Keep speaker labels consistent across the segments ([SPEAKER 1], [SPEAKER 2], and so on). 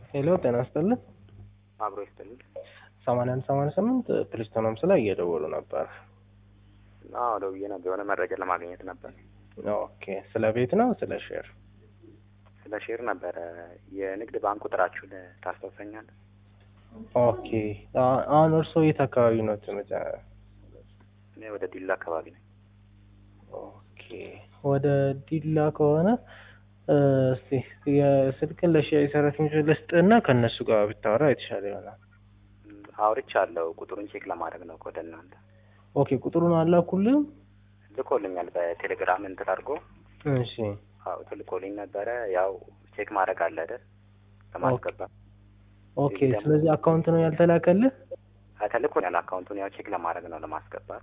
[SPEAKER 1] ሄሎ ጤና ይስጥልን።
[SPEAKER 2] አብሮ ይስጥልኝ።
[SPEAKER 1] ሰማንያ አንድ ሰማንያ ስምንት ፕሪስቶን ሆምስ ላይ እየደወሉ ነበር።
[SPEAKER 2] አዎ ደውዬ ነበር፣ የሆነ መረጃ ለማግኘት ነበር።
[SPEAKER 1] ኦኬ ስለ ቤት ነው ስለ ሼር?
[SPEAKER 2] ስለ ሼር ነበረ። የንግድ ባንክ ቁጥራችሁን ታስታውሰኛለህ?
[SPEAKER 1] ኦኬ አ- አሁን እርስዎ የት አካባቢ ነው ትመጫ?
[SPEAKER 2] እኔ ወደ ዲላ አካባቢ ነኝ።
[SPEAKER 1] ኦኬ ወደ ዲላ ከሆነ እ፣ እስቲ የስልክን ለሽያጭ ሰራተኞች ልስጥና ከእነሱ ጋር ብታወራ የተሻለ ይሆናል።
[SPEAKER 2] እም፣ አውርቻለሁ። ቁጥሩን ቼክ ለማድረግ ነው ወደ እናንተ
[SPEAKER 1] ኦኬ ቁጥሩን አላኩልም?
[SPEAKER 2] ልኮልኛል። በቴሌግራም እንትን አድርጎ
[SPEAKER 1] እሺ
[SPEAKER 2] አዎ ልኮልኝ ነበረ። ያው ቼክ ማድረግ አለ አይደል? ለማስገባት
[SPEAKER 1] ኦኬ። ስለዚህ አካውንት ነው ያልተላከልህ?
[SPEAKER 2] ተልኮኛል። አካውንቱን ያው ቼክ ለማድረግ ነው ለማስገባት።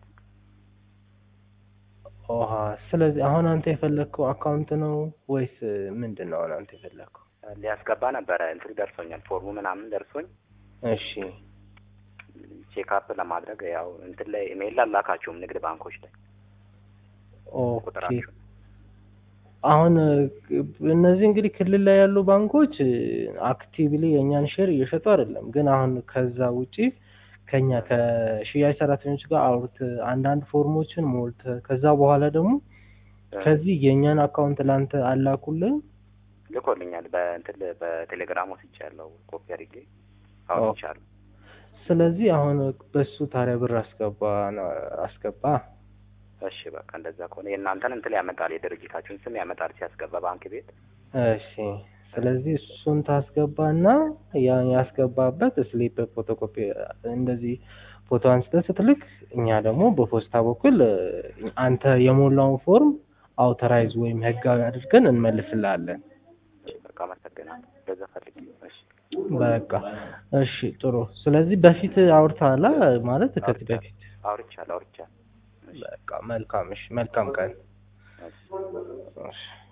[SPEAKER 1] ኦሃ ስለዚህ አሁን አንተ የፈለግከው አካውንት ነው ወይስ ምንድን ነው? አሁን አንተ የፈለግከው?
[SPEAKER 2] ሊያስገባ ነበረ እንትኑ ደርሶኛል። ፎርሙ ምናምን ደርሶኝ
[SPEAKER 1] እሺ
[SPEAKER 2] ቼክ አፕ ለማድረግ ያው እንትን ላይ ኢሜይል አላካችሁም ንግድ ባንኮች ላይ
[SPEAKER 1] ኦኬ።
[SPEAKER 2] ቁጥራችሁ
[SPEAKER 1] አሁን እ፣ እነዚህ እንግዲህ ክልል ላይ ያሉ ባንኮች አክቲቭሊ የእኛን ሼር እየሸጡ አይደለም። ግን አሁን ከዛ ውጪ ከኛ ከሽያጭ ሰራተኞች ጋር አውርት አንዳንድ ፎርሞችን ሞልተ ከዛ በኋላ ደግሞ ከዚህ የእኛን አካውንት ላንተ አላኩልህ።
[SPEAKER 2] ልኮልኛል። በእንትን በቴሌግራም ወስጃለሁ። ኮፒ አድርጌ አውጥቻለሁ።
[SPEAKER 1] ስለዚህ አሁን በሱ ታዲያ ብር አስገባ ነው አስገባ።
[SPEAKER 2] እሺ በቃ እንደዛ ከሆነ የእናንተን እንትን ያመጣል፣ የድርጅታችሁን ስም ያመጣል ሲያስገባ ባንክ ቤት።
[SPEAKER 1] እሺ ስለዚህ እሱን ታስገባና ያ ያስገባበት ስሊፕ ፎቶኮፒ እንደዚህ ፎቶ አንስተህ ስትልክ እኛ ደግሞ በፖስታ በኩል እ፣ አንተ የሞላውን ፎርም አውተራይዝ ወይም ህጋዊ አድርገን እንመልስልሃለን።
[SPEAKER 2] እሺ በቃ አመሰግናለሁ። እንደዛ ፈልጌ ነው። እሺ
[SPEAKER 1] በቃ እሺ ጥሩ። ስለዚህ በፊት አውርተሃል ማለት ከዚህ በፊት
[SPEAKER 2] አውርቻለሁ አውርቻለሁ።
[SPEAKER 1] በቃ መልካም። እሺ መልካም ቀን።
[SPEAKER 2] እሺ
[SPEAKER 1] እሺ